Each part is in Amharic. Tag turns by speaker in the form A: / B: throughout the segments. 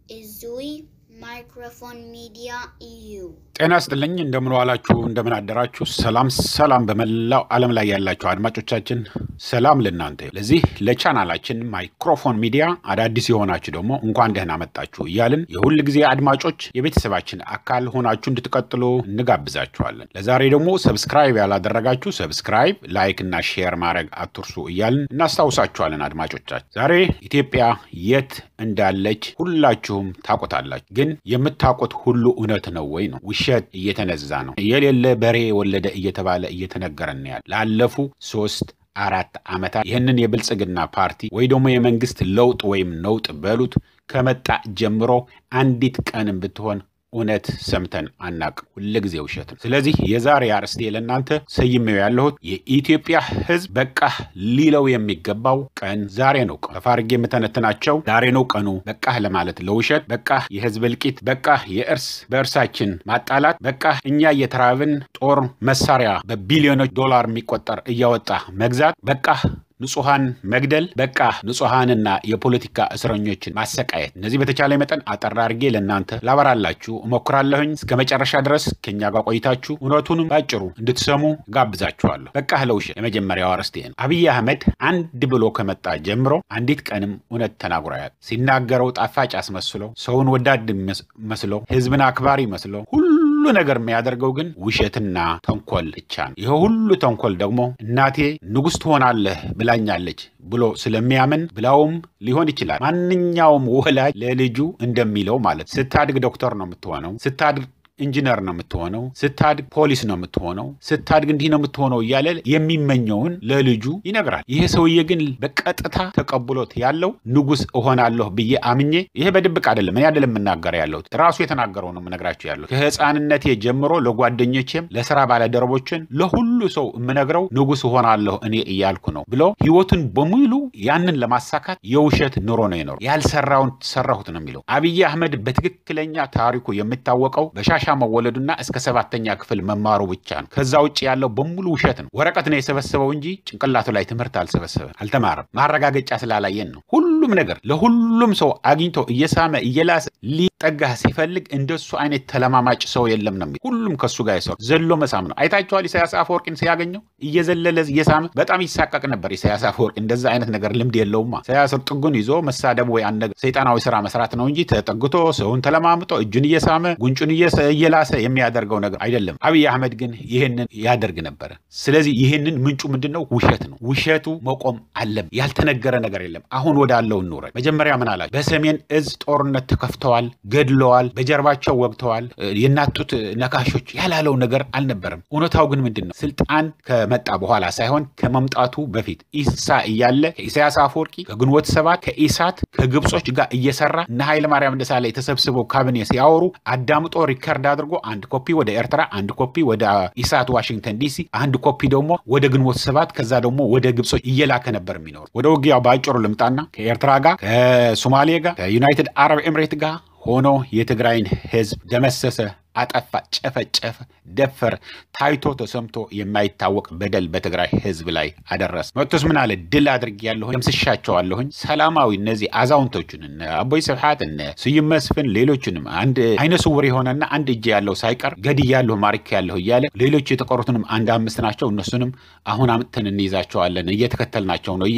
A: Izui Microphone Media EU.
B: ጤና ስጥልኝ እንደምን ዋላችሁ፣ እንደምን አደራችሁ። ሰላም ሰላም፣ በመላው ዓለም ላይ ያላችሁ አድማጮቻችን ሰላም ለእናንተ ይሁን። ለዚህ ለቻናላችን ማይክሮፎን ሚዲያ አዳዲስ የሆናችሁ ደግሞ እንኳን ደህና መጣችሁ እያልን የሁል ጊዜ አድማጮች የቤተሰባችን አካል ሆናችሁ እንድትቀጥሉ እንጋብዛችኋለን። ለዛሬ ደግሞ ሰብስክራይብ ያላደረጋችሁ ሰብስክራይብ፣ ላይክ እና ሼር ማድረግ አትርሱ እያልን እናስታውሳችኋለን። አድማጮቻችን ዛሬ ኢትዮጵያ የት እንዳለች ሁላችሁም ታውቁታላችሁ። ግን የምታውቁት ሁሉ እውነት ነው ወይ ነው? ውሸት እየተነዛ ነው። የሌለ በሬ ወለደ እየተባለ እየተነገረን ያለ ላለፉ ሶስት አራት ዓመታት ይህንን የብልጽግና ፓርቲ ወይ ደግሞ የመንግስት ለውጥ ወይም ነውጥ በሉት ከመጣ ጀምሮ አንዲት ቀንም ብትሆን እውነት ሰምተን አናቅም። ሁልጊዜ ውሸት ነው። ስለዚህ የዛሬ አርዕስቴ ለእናንተ ሰይሜው ያለሁት የኢትዮጵያ ሕዝብ በቃ ሊለው የሚገባው ቀን ዛሬ ነው። ከፋርጌ የምተነትናቸው ዛሬ ነው ቀኑ። በቃ ለማለት ለውሸት በቃ የህዝብ እልቂት፣ በቃ የእርስ በእርሳችን ማጣላት፣ በቃ እኛ እየተራብን ጦር መሳሪያ በቢሊዮኖች ዶላር የሚቆጠር እያወጣ መግዛት፣ በቃ ንጹሐን መግደል፣ በቃ ንጹሐንና የፖለቲካ እስረኞችን ማሰቃየት። እነዚህ በተቻለ መጠን አጠር አድርጌ ለእናንተ ላበራላችሁ እሞክራለሁኝ። እስከ መጨረሻ ድረስ ከኛ ጋር ቆይታችሁ እውነቱንም ባጭሩ እንድትሰሙ ጋብዛችኋለሁ። በቃ ለውሸት የመጀመሪያው አርዕስቴ ነው። አብይ አህመድ አንድ ብሎ ከመጣ ጀምሮ አንዲት ቀንም እውነት ተናግሮ ያውቅ ሲናገረው ጣፋጭ አስመስለው ሰውን ወዳድ መስለው ህዝብን አክባሪ መስለው ሁሉ ነገር የሚያደርገው ግን ውሸትና ተንኮል ብቻ ነው። ይህ ሁሉ ተንኮል ደግሞ እናቴ ንጉሥ ትሆናለህ ብላኛለች ብሎ ስለሚያምን ብላውም ሊሆን ይችላል። ማንኛውም ወላጅ ለልጁ እንደሚለው ማለት ስታድግ ዶክተር ነው የምትሆነው፣ ስታድግ ኢንጂነር ነው የምትሆነው፣ ስታድግ ፖሊስ ነው የምትሆነው፣ ስታድግ እንዲህ ነው የምትሆነው እያለ የሚመኘውን ለልጁ ይነግራል። ይሄ ሰውዬ ግን በቀጥታ ተቀብሎት ያለው ንጉሥ እሆናለሁ ብዬ አምኜ፣ ይሄ በድብቅ አይደለም፣ እኔ አይደለም የምናገረው ያለሁት ራሱ የተናገረው ነው የምነግራቸው ያለሁት። ከህፃንነቴ ጀምሮ ለጓደኞቼም፣ ለስራ ባለደረቦችን፣ ለሁሉ ሰው የምነግረው ንጉሥ እሆናለሁ እኔ እያልኩ ነው ብሎ ህይወቱን በሙሉ ያንን ለማሳካት የውሸት ኑሮ ነው የኖረው። ያልሰራውን ሰራሁት ነው የሚለው። አብይ አህመድ በትክክለኛ ታሪኩ የሚታወቀው በሻሻ መወለዱና እስከ ሰባተኛ ክፍል መማሩ ብቻ ነው። ከዛ ውጭ ያለው በሙሉ ውሸት ነው። ወረቀት ነው የሰበሰበው እንጂ ጭንቅላቱ ላይ ትምህርት አልሰበሰበም፣ አልተማረም። ማረጋገጫ ስላላየን ነው። ሁሉም ነገር ለሁሉም ሰው አግኝቶ እየሳመ እየላሰ ሊጠጋህ ሲፈልግ እንደሱ አይነት ተለማማጭ ሰው የለም ነው የሚለው። ሁሉም ከሱ ጋር የሰው ዘሎ መሳም ነው። አይታችኋል። ኢሳያስ አፈወርቂን ሲያገኘው እየዘለለ እየሳመ በጣም ይሳቀቅ ነበር። ኢሳያስ አፈወርቂ እንደዛ አይነት ነገር ልምድ የለውማ። ኢሳያስ ጥጉን ይዞ መሳደብ ወይ አንድ ሰይጣናዊ ስራ መስራት ነው እንጂ ተጠግቶ ሰውን ተለማምጦ እጁን እየሳመ ጉንጩን እየላሰ የሚያደርገው ነገር አይደለም። አብይ አህመድ ግን ይህንን ያደርግ ነበረ። ስለዚህ ይህንን ምንጩ ምንድን ነው? ውሸት ነው። ውሸቱ መቆም አለም። ያልተነገረ ነገር የለም። አሁን ወዳለው እንውረድ። መጀመሪያ ምን አላቸው? በሰሜን እዝ ጦርነት ተከፍተዋል፣ ገድለዋል፣ በጀርባቸው ወግተዋል፣ የናጡት ነካሾች ያላለው ነገር አልነበረም። እውነታው ግን ምንድን ነው? ስልጣን ከመጣ በኋላ ሳይሆን ከመምጣቱ በፊት ኢሳ እያለ ከኢሳያስ አፈወርቂ ከግንቦት ሰባት ከኢሳት ከግብጾች ጋር እየሰራ እነ ኃይለማርያም ደሳለኝ ተሰብስበው ካቢኔ ሲያወሩ አዳምጦ ሪከርድ አድርጎ አንድ ኮፒ ወደ ኤርትራ፣ አንድ ኮፒ ወደ ኢሳት ዋሽንግተን ዲሲ፣ አንድ ኮፒ ደግሞ ወደ ግንቦት ሰባት ከዛ ደግሞ ወደ ግብጾች እየላከ ነበር የሚኖሩ። ወደ ውጊያው በአጭሩ ልምጣና ከኤርትራ ጋር ከሶማሌ ጋር ከዩናይትድ አረብ ኤምሬት ጋር ሆኖ የትግራይን ህዝብ ደመሰሰ፣ አጠፋ፣ ጨፈጨፈ፣ ደፈር። ታይቶ ተሰምቶ የማይታወቅ በደል በትግራይ ህዝብ ላይ አደረሰ። መጥቶስ ምን አለ? ድል አድርጌያለሁኝ፣ ደምስሻቸዋለሁኝ። ሰላማዊ እነዚህ አዛውንቶቹን እነ አቦይ ስብሐት እነ ስዩም መስፍን ሌሎቹንም አንድ አይነ ስውር የሆነና አንድ እጅ ያለው ሳይቀር ገድያለሁ፣ ማርኬያለሁ እያለ ሌሎች የተቀሩትንም አንድ አምስት ናቸው። እነሱንም አሁን አምጥተን እንይዛቸዋለን፣ እየተከተልናቸው ነው፣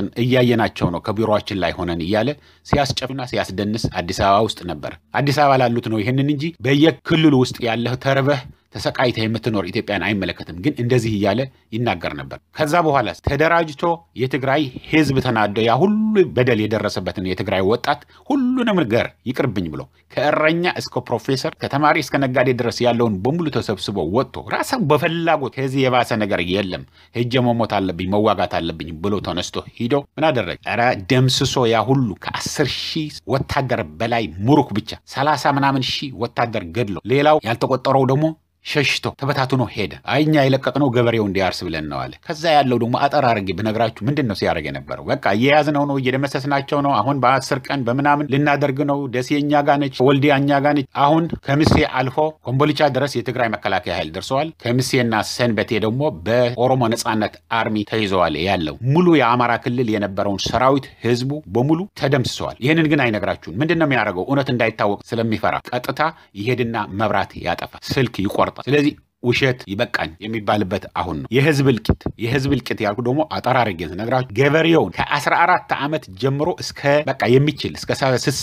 B: እያየናቸው ነው፣ ከቢሮችን ላይ ሆነን እያለ ሲያስጨፍና ሲያስደንስ አዲስ አበባ ውስጥ ነበር። አዲስ አበባ ላሉት ነው ይህንን እንጂ በየክልሉ ውስጥ ያለህ ተርበህ ተሰቃይተህ የምትኖር ኢትዮጵያን አይመለከትም። ግን እንደዚህ እያለ ይናገር ነበር። ከዛ በኋላ ተደራጅቶ የትግራይ ህዝብ ተናዶ ያ ሁሉ በደል የደረሰበትን የትግራይ ወጣት ሁሉንም ነገር ይቅርብኝ ብሎ ከእረኛ እስከ ፕሮፌሰር ከተማሪ እስከ ነጋዴ ድረስ ያለውን በሙሉ ተሰብስቦ ወጥቶ ራሱ በፍላጎት ከዚህ የባሰ ነገር የለም ሄጄ መሞት አለብኝ መዋጋት አለብኝ ብሎ ተነስቶ ሂዶ ምን አደረገ? ኧረ ደምስሶ ያ ሁሉ ከአስር ሺህ ወታደር በላይ ሙሩክ ብቻ ሰላሳ ምናምን ሺህ ወታደር ገድሎ ሌላው ያልተቆጠረው ደግሞ ሸሽቶ ተበታትኖ ሄደ። አይ እኛ የለቀቅነው ገበሬው እንዲያርስ ብለን ነው አለ። ከዛ ያለው ደግሞ አጠር አድርጌ ብነግራችሁ ምንድን ነው ሲያደርግ የነበረው? በቃ እየያዝነው ነው እየደመሰስናቸው ነው። አሁን በአስር ቀን በምናምን ልናደርግ ነው። ደሴ እኛ ጋ ነች፣ ወልዲያ እኛ ጋ ነች። አሁን ከምሴ አልፎ ኮምቦልቻ ድረስ የትግራይ መከላከያ ኃይል ደርሰዋል። ከምሴና ሰንበቴ ደግሞ በኦሮሞ ነጻነት አርሚ ተይዘዋል። ያለው ሙሉ የአማራ ክልል የነበረውን ሰራዊት ህዝቡ በሙሉ ተደምስሰዋል። ይህንን ግን አይነግራችሁም። ምንድን ነው የሚያደርገው? እውነት እንዳይታወቅ ስለሚፈራ ቀጥታ ይሄድና መብራት ያጠፋል፣ ስልክ ይቆርጣል። ስለዚህ ውሸት ይበቃኝ የሚባልበት አሁን ነው። የህዝብ እልቂት የህዝብ እልቂት ያልኩ ደግሞ አጠር አድርጌ ስነግራችሁ ገበሬውን ከ14 ዓመት ጀምሮ እስከ በቃ የሚችል እስከ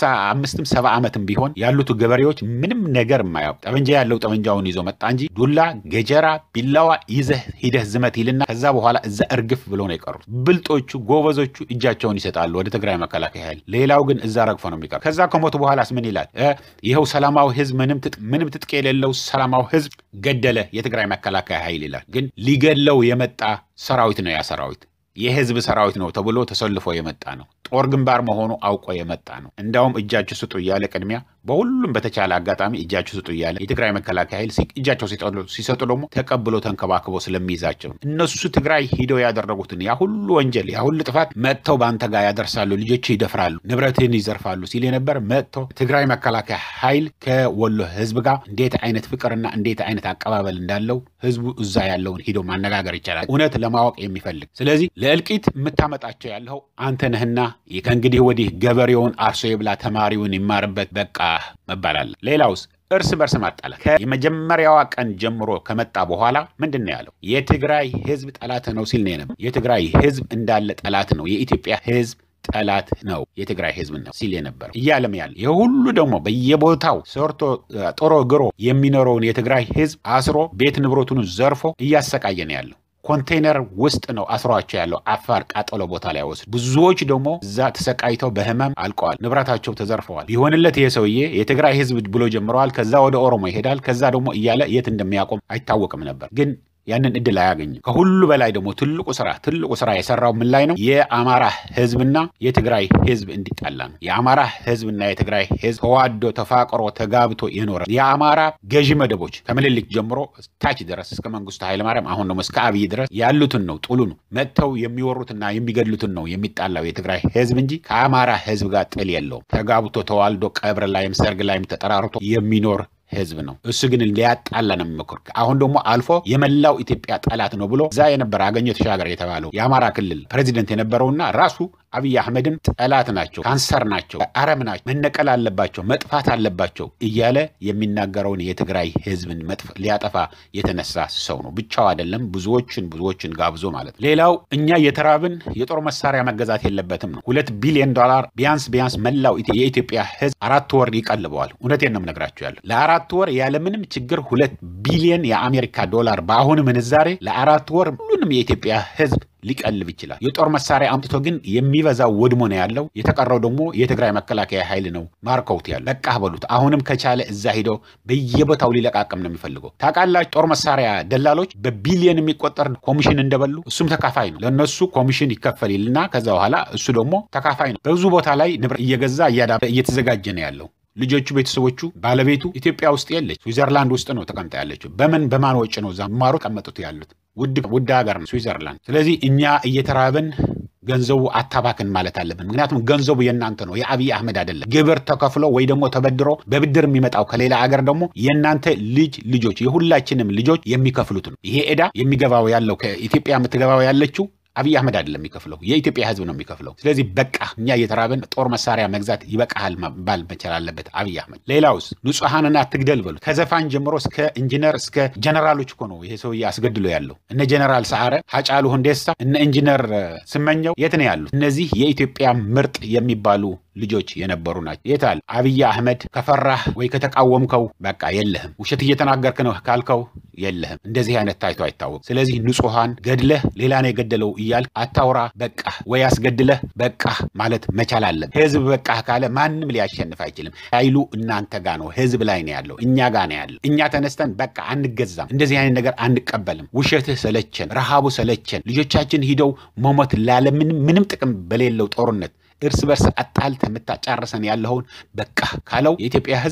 B: 65ም ሰባ ዓመትም ቢሆን ያሉት ገበሬዎች ምንም ነገር የማያውቅ ጠመንጃ ያለው ጠመንጃውን ይዞ መጣ እንጂ ዱላ፣ ገጀራ፣ ቢላዋ ይዘህ ሂደህ ዝመት ይልና ከዛ በኋላ እዛ እርግፍ ብሎ ነው የቀሩት። ብልጦቹ ጎበዞቹ እጃቸውን ይሰጣሉ ወደ ትግራይ መከላከያ ኃይል። ሌላው ግን እዛ ረግፎ ነው የሚቀሩ። ከዛ ከሞቱ በኋላስ ምን ይላል? ይኸው ሰላማዊ ህዝብ ምንም ትጥቅ የሌለው ሰላማዊ ህዝብ ገደለ የትግራይ መከላከያ ኃይል ይላል። ግን ሊገለው የመጣ ሰራዊት ነው። ያ ሰራዊት የህዝብ ሰራዊት ነው ተብሎ ተሰልፎ የመጣ ነው። ጦር ግንባር መሆኑ አውቆ የመጣ ነው። እንዳውም እጃችሁ ስጡ እያለ ቅድሚያ በሁሉም በተቻለ አጋጣሚ እጃችሁ ስጡ እያለ የትግራይ መከላከያ ኃይል እጃቸው ሲሰጡ ደግሞ ተቀብሎ ተንከባክቦ ስለሚይዛቸው እነሱ ትግራይ ሂደው ያደረጉትን ያ ሁሉ ወንጀል ያ ሁሉ ጥፋት መጥተው በአንተ ጋር ያደርሳሉ፣ ልጆች ይደፍራሉ፣ ንብረትህን ይዘርፋሉ ሲል የነበር መጥተው ትግራይ መከላከያ ኃይል ከወሎ ህዝብ ጋር እንዴት አይነት ፍቅርና እንዴት አይነት አቀባበል እንዳለው ህዝቡ እዛ ያለውን ሂዶ ማነጋገር ይቻላል፣ እውነት ለማወቅ የሚፈልግ ስለዚህ ለእልቂት የምታመጣቸው ያለው አንተ ነህና ከእንግዲህ ወዲህ ገበሬውን አርሶ የብላ ተማሪውን ይማርበት በቃ መባል አለ። ሌላውስ እርስ በርስ ማጣላት የመጀመሪያዋ ቀን ጀምሮ ከመጣ በኋላ ምንድን ነው ያለው? የትግራይ ህዝብ ጠላት ነው ሲል ነው የነበረው። የትግራይ ህዝብ እንዳለ ጠላት ነው፣ የኢትዮጵያ ህዝብ ጠላት ነው የትግራይ ህዝብ ነው ሲል የነበረው እያለም ያለ ይህ ሁሉ ደግሞ በየቦታው ሰርቶ ጥሮ ግሮ የሚኖረውን የትግራይ ህዝብ አስሮ ቤት ንብረቱን ዘርፎ እያሰቃየ ነው ያለው። ኮንቴይነር ውስጥ ነው አስሯቸው ያለው አፋር ቃጠሎ ቦታ ላይ ወስዱ። ብዙዎች ደግሞ እዛ ተሰቃይተው በህመም አልቀዋል፣ ንብረታቸው ተዘርፈዋል። ቢሆንለት ይሄ ሰውዬ የትግራይ ህዝብ ብሎ ጀምረዋል። ከዛ ወደ ኦሮሞ ይሄዳል። ከዛ ደግሞ እያለ የት እንደሚያቆም አይታወቅም ነበር ግን ያንን እድል አያገኝም። ከሁሉ በላይ ደግሞ ትልቁ ስራ ትልቁ ስራ የሰራው ምን ላይ ነው? የአማራ ህዝብና የትግራይ ህዝብ እንዲጣላ ነው። የአማራ ህዝብና የትግራይ ህዝብ ተዋዶ ተፋቅሮ ተጋብቶ የኖረ የአማራ ገዢ መደቦች ከምኒልክ ጀምሮ ታች ድረስ እስከ መንግስቱ ኃይለማርያም አሁን ደግሞ እስከ አብይ ድረስ ያሉትን ነው ጥሉ ነው መጥተው የሚወሩትና የሚገድሉትን ነው የሚጣላው የትግራይ ህዝብ እንጂ ከአማራ ህዝብ ጋር ጥል የለውም። ተጋብቶ ተዋልዶ ቀብር ላይም ሰርግ ላይም ተጠራርቶ የሚኖር ህዝብ ነው። እሱ ግን ሊያጣላ ነው የሚሞክር። አሁን ደግሞ አልፎ የመላው ኢትዮጵያ ጠላት ነው ብሎ እዛ የነበረ አገኘሁ ተሻገር የተባለው የአማራ ክልል ፕሬዚደንት የነበረውና ራሱ አብይ አህመድም ጠላት ናቸው፣ ካንሰር ናቸው፣ አረም ናቸው፣ መነቀል አለባቸው፣ መጥፋት አለባቸው እያለ የሚናገረውን የትግራይ ህዝብን ሊያጠፋ የተነሳ ሰው ነው። ብቻው አይደለም፣ ብዙዎችን ብዙዎችን ጋብዞ ማለት ነው። ሌላው እኛ የተራብን የጦር መሳሪያ መገዛት የለበትም ነው። ሁለት ቢሊዮን ዶላር ቢያንስ ቢያንስ መላው የኢትዮጵያ ህዝብ አራት ወር ይቀልበዋል። እውነቴን ነው የምነግራቸው ያለ ለአራት ወር ያለምንም ችግር ሁለት ቢሊዮን የአሜሪካ ዶላር በአሁኑ ምንዛሬ ለአራት ወር ሁሉንም የኢትዮጵያ ህዝብ ሊቀልብ ይችላል። የጦር መሳሪያ አምጥቶ ግን የሚበዛው ወድሞ ነው ያለው። የተቀረው ደግሞ የትግራይ መከላከያ ኃይል ነው ማርከውት ያለ። በቃ በሉት። አሁንም ከቻለ እዛ ሂደው በየቦታው ሊለቃቅም ነው የሚፈልገው። ታውቃላችሁ፣ ጦር መሳሪያ ደላሎች በቢሊየን የሚቆጠር ኮሚሽን እንደበሉ እሱም ተካፋይ ነው። ለእነሱ ኮሚሽን ይከፈል ይልና ከዛ በኋላ እሱ ደግሞ ተካፋይ ነው። በብዙ ቦታ ላይ ንብረት እየገዛ እየተዘጋጀ ነው ያለው። ልጆቹ፣ ቤተሰቦቹ፣ ባለቤቱ ኢትዮጵያ ውስጥ የለች፣ ስዊዘርላንድ ውስጥ ነው ተቀምጣ ያለችው። በምን በማን ወጪ ነው እዛ ማሩ ቀመጡት ያሉት? ውድ ውድ ሀገር ነው ስዊዘርላንድ። ስለዚህ እኛ እየተራብን ገንዘቡ አታባክን ማለት አለብን። ምክንያቱም ገንዘቡ የእናንተ ነው፣ የአብይ አህመድ አይደለም። ግብር ተከፍሎ ወይ ደግሞ ተበድሮ በብድር የሚመጣው ከሌላ አገር ደግሞ የእናንተ ልጅ ልጆች የሁላችንም ልጆች የሚከፍሉት ነው። ይሄ ዕዳ የሚገባው ያለው ከኢትዮጵያ የምትገባው ያለችው አብይ አህመድ አይደለም የሚከፍለው፣ የኢትዮጵያ ሕዝብ ነው የሚከፍለው። ስለዚህ በቃ እኛ እየተራብን ጦር መሳሪያ መግዛት ይበቃሃል መባል መቻል አለበት አብይ አህመድ። ሌላውስ ንጹሐንን አትግደል በሉ። ከዘፋኝ ጀምሮ እስከ ኢንጂነር እስከ ጀነራሎች እኮ ነው ይሄ ሰውዬ አስገድሎ ያለው። እነ ጀነራል ሰዓረ፣ ሀጫሉ ሁንዴሳ፣ እነ ኢንጂነር ስመኘው የት ነው ያሉት? እነዚህ የኢትዮጵያ ምርጥ የሚባሉ ልጆች የነበሩ ናቸው። የታል አብይ አህመድ? ከፈራህ ወይ ከተቃወምከው በቃ የለህም። ውሸት እየተናገርክ ነው ካልከው የለህም። እንደዚህ አይነት ታይቶ አይታወቅም። ስለዚህ ንጹሐን ገድለህ ሌላ ነው የገደለው እያልክ አታውራ። በቃ ወይ አስገድለህ በቃ ማለት መቻል አለብህ። ህዝብ በቃ ካለ ማንም ሊያሸንፍ አይችልም። ኃይሉ እናንተ ጋ ነው፣ ህዝብ ላይ ነው ያለው፣ እኛ ጋ ነው ያለው። እኛ ተነስተን በቃ አንገዛም፣ እንደዚህ አይነት ነገር አንቀበልም። ውሸትህ ሰለቸን፣ ረሃቡ ሰለቸን። ልጆቻችን ሂደው መሞት ላለምንም ምንም ጥቅም በሌለው ጦርነት እርስ በርስ አጣልተህ የምታጫርሰን ያለውን በቃ ካለው የኢትዮጵያ ህዝብ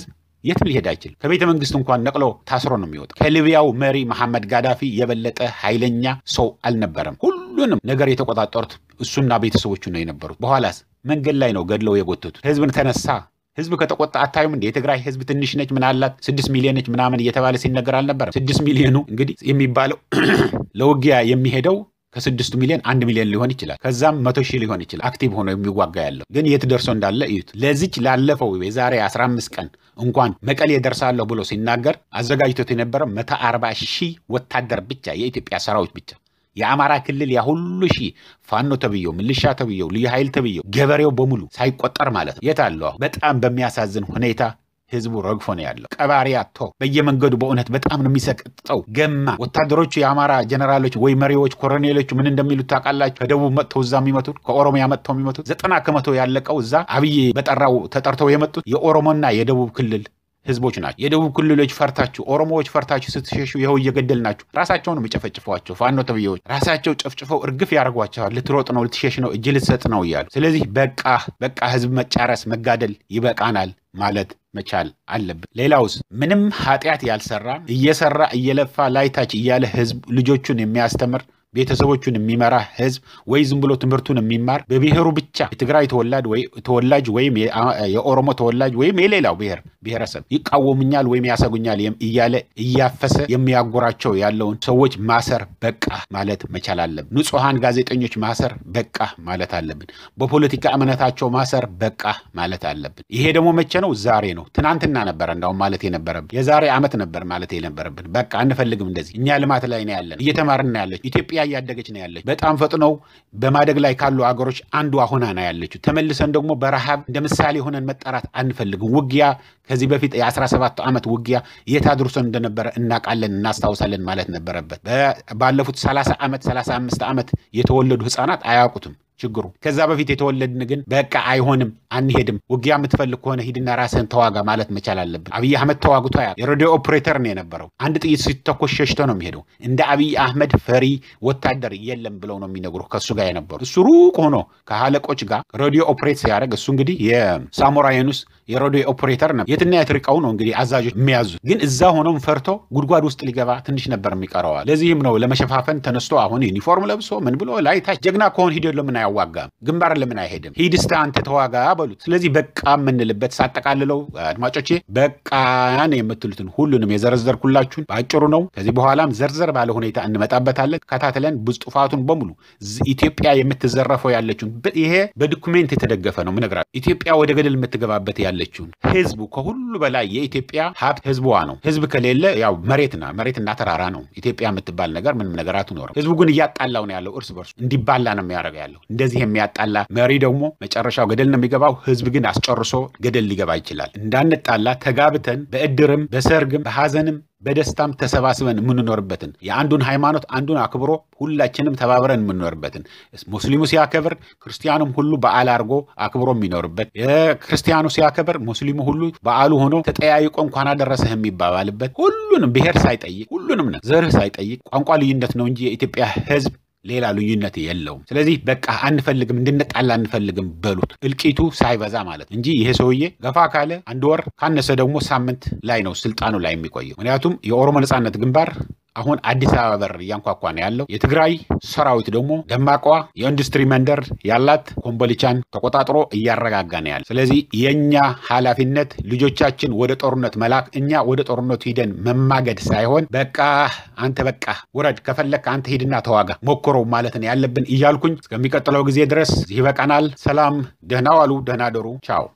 B: የትም ሊሄድ አይችልም። ከቤተ መንግስት እንኳን ነቅሎ ታስሮ ነው የሚወጣ። ከሊቢያው መሪ መሐመድ ጋዳፊ የበለጠ ኃይለኛ ሰው አልነበረም። ሁሉንም ነገር የተቆጣጠሩት እሱና ቤተሰቦቹ ነው የነበሩት። በኋላስ መንገድ ላይ ነው ገድለው የጎተቱት። ህዝብን ተነሳ ህዝብ ከተቆጣ አታዩም እንዴ? የትግራይ ህዝብ ትንሽ ነች ምን አላት ስድስት ሚሊዮን ነች ምናምን እየተባለ ሲነገር አልነበረም? ስድስት ሚሊዮኑ እንግዲህ የሚባለው ለውጊያ የሚሄደው ከስድስቱ ሚሊዮን አንድ ሚሊዮን ሊሆን ይችላል። ከዛም መቶ ሺህ ሊሆን ይችላል አክቲቭ ሆኖ የሚዋጋ ያለው ግን የት ደርሶ እንዳለ እዩት። ለዚች ላለፈው የዛሬ 15 ቀን እንኳን መቀሌ ደርሳለሁ ብሎ ሲናገር አዘጋጅቶት የነበረ መቶ አርባ ሺህ ወታደር ብቻ የኢትዮጵያ ሰራዊት ብቻ የአማራ ክልል ያ ሁሉ ሺህ ፋኖ ተብየው ምልሻ ተብየው ልዩ ኃይል ተብየው ገበሬው በሙሉ ሳይቆጠር ማለት ነው። የት አለው? በጣም በሚያሳዝን ሁኔታ ህዝቡ ረግፎ ነው ያለው። ቀባሪ አቶ በየመንገዱ በእውነት በጣም ነው የሚሰቅጠው። ገማ ወታደሮቹ የአማራ ጀነራሎች ወይ መሪዎች ኮሎኔሎቹ ምን እንደሚሉት ታውቃላችሁ? ከደቡብ መጥተው እዛ የሚመቱት ከኦሮሚያ መጥተው የሚመቱት ዘጠና ከመቶ ያለቀው እዛ አብይ በጠራው ተጠርተው የመጡት የኦሮሞና የደቡብ ክልል ህዝቦች ናቸው። የደቡብ ክልሎች ፈርታችሁ፣ ኦሮሞዎች ፈርታችሁ ስትሸሹ ይኸው እየገደል ናችሁ። ራሳቸው ነው የሚጨፈጭፏቸው። ፋኖ ተብዬዎች ራሳቸው ጨፍጭፈው እርግፍ ያደርጓቸዋል። ልትሮጥ ነው፣ ልትሸሽ ነው፣ እጅ ልትሰጥ ነው እያሉ። ስለዚህ በቃ በቃ ህዝብ መጫረስ መጋደል ይበቃናል ማለት መቻል አለብን። ሌላውስ ምንም ኃጢአት ያልሰራ እየሰራ እየለፋ ላይታች እያለ ህዝብ ልጆቹን የሚያስተምር ቤተሰቦቹን የሚመራ ህዝብ ወይ ዝም ብሎ ትምህርቱን የሚማር በብሔሩ ብቻ የትግራይ ተወላጅ ወይም የኦሮሞ ተወላጅ ወይም የሌላው ብሔር ብሔረሰብ ይቃወሙኛል ወይም ያሰጉኛል እያለ እያፈሰ የሚያጎራቸው ያለውን ሰዎች ማሰር በቃ ማለት መቻል አለብን። ንጹሐን ጋዜጠኞች ማሰር በቃ ማለት አለብን። በፖለቲካ እምነታቸው ማሰር በቃ ማለት አለብን። ይሄ ደግሞ መቼ ነው? ዛሬ ነው። ትናንትና ነበረ እንዳውም ማለት የነበረብን የዛሬ ዓመት ነበር ማለት የነበረብን። በቃ አንፈልግም እንደዚህ። እኛ ልማት ላይ ነው ያለን፣ እየተማርን ነው ያለች ኢትዮጵያ እያደገች ነው ያለች። በጣም ፈጥነው በማደግ ላይ ካሉ አገሮች አንዷ ሆና ነው ያለችው። ተመልሰን ደግሞ በረሃብ እንደ ምሳሌ ሆነን መጠራት አንፈልግም። ውጊያ ከዚህ በፊት የ17 ዓመት ውጊያ የት አድርሶን እንደነበረ እናውቃለን፣ እናስታውሳለን ማለት ነበረበት። ባለፉት 30 ዓመት 35 ዓመት የተወለዱ ህፃናት አያውቁትም ችግሩ። ከዛ በፊት የተወለድን ግን በቃ አይሆንም፣ አንሄድም፣ ውጊያ የምትፈልግ ከሆነ ሂድና ራስህን ተዋጋ ማለት መቻል አለብን። አብይ አህመድ ተዋግቶ ያ የሬዲዮ ኦፕሬተር ነው የነበረው። አንድ ጥይት ሲተኮስ ሸሽቶ ነው የሚሄደው። እንደ አብይ አህመድ ፈሪ ወታደር የለም ብለው ነው የሚነግሩ ከእሱ ጋር የነበሩ። እሱ ሩቅ ሆኖ ከአለቆች ጋር ሬዲዮ ኦፕሬት ሲያደርግ እሱ እንግዲህ የሳሞራ የኑስ የሬዲዮ ኦፕሬተር ነው። የትና የትርቀው ነው እንግዲህ አዛዦች የሚያዙት። ግን እዛ ሆኖም ፈርቶ ጉድጓድ ውስጥ ሊገባ ትንሽ ነበር የሚቀረዋል። ለዚህም ነው ለመሸፋፈን ተነስቶ አሁን ዩኒፎርም ለብሶ ምን ብሎ ላይ ታች ጀግና ከሆን ሂደ ለምን አያዋጋም? ግንባር ለምን አይሄድም? ሂድ እስተ አንተ ተዋጋ በሉት። ስለዚህ በቃ የምንልበት ሳጠቃልለው አድማጮቼ በቃን የምትሉትን ሁሉንም የዘረዘርኩላችሁን በአጭሩ ነው። ከዚህ በኋላም ዘርዘር ባለ ሁኔታ እንመጣበታለን። ከታትለን ብዙ ጥፋቱን በሙሉ ኢትዮጵያ የምትዘረፈው ያለችውን ይሄ በዶኩሜንት የተደገፈ ነው ምነግራችሁ። ኢትዮጵያ ወደ ገደል የምትገባበት ያለችውን ህዝቡ ከሁሉ በላይ የኢትዮጵያ ሀብት ህዝቧ ነው። ህዝብ ከሌለ ያው መሬትና መሬትና ተራራ ነው። ኢትዮጵያ የምትባል ነገር ምንም ነገር አትኖርም። ህዝቡ ግን እያጣላው ነው ያለው፣ እርስ በርሱ እንዲባላ ነው የሚያደርገው ያለው። እንደዚህ የሚያጣላ መሪ ደግሞ መጨረሻው ገደል ነው የሚገባው። ህዝብ ግን አስጨርሶ ገደል ሊገባ ይችላል። እንዳንጣላ ተጋብተን በእድርም በሰርግም በሀዘንም በደስታም ተሰባስበን የምንኖርበትን የአንዱን ሃይማኖት አንዱን አክብሮ ሁላችንም ተባብረን የምንኖርበትን ሙስሊሙ ሲያከብር ክርስቲያኑም ሁሉ በዓል አድርጎ አክብሮ የሚኖርበት ክርስቲያኑ ሲያከብር ሙስሊሙ ሁሉ በዓሉ ሆኖ ተጠያይቆ እንኳን አደረሰህ የሚባባልበት ሁሉንም ብሔር ሳይጠይቅ ሁሉንም ነው ዘርህ ሳይጠይቅ ቋንቋ ልዩነት ነው እንጂ የኢትዮጵያ ህዝብ ሌላ ልዩነት የለውም። ስለዚህ በቃ አንፈልግም፣ እንድንጣላ አንፈልግም በሉት። እልቂቱ ሳይበዛ ማለት እንጂ ይሄ ሰውዬ ገፋ ካለ አንድ ወር ካነሰ ደግሞ ሳምንት ላይ ነው ስልጣኑ ላይ የሚቆየው። ምክንያቱም የኦሮሞ ነጻነት ግንባር አሁን አዲስ አበባ በር እያንኳኳ ነው ያለው። የትግራይ ሰራዊት ደግሞ ደማቋ የኢንዱስትሪ መንደር ያላት ኮምቦልቻን ተቆጣጥሮ እያረጋጋ ነው ያለ። ስለዚህ የእኛ ኃላፊነት ልጆቻችን ወደ ጦርነት መላክ፣ እኛ ወደ ጦርነቱ ሂደን መማገድ ሳይሆን በቃ አንተ በቃ ውረድ፣ ከፈለክ አንተ ሂድና ተዋጋ ሞክረው ማለት ነው ያለብን እያልኩኝ እስከሚቀጥለው ጊዜ ድረስ ይበቃናል። ሰላም፣ ደህና ዋሉ፣ ደህና ደሩ። ቻው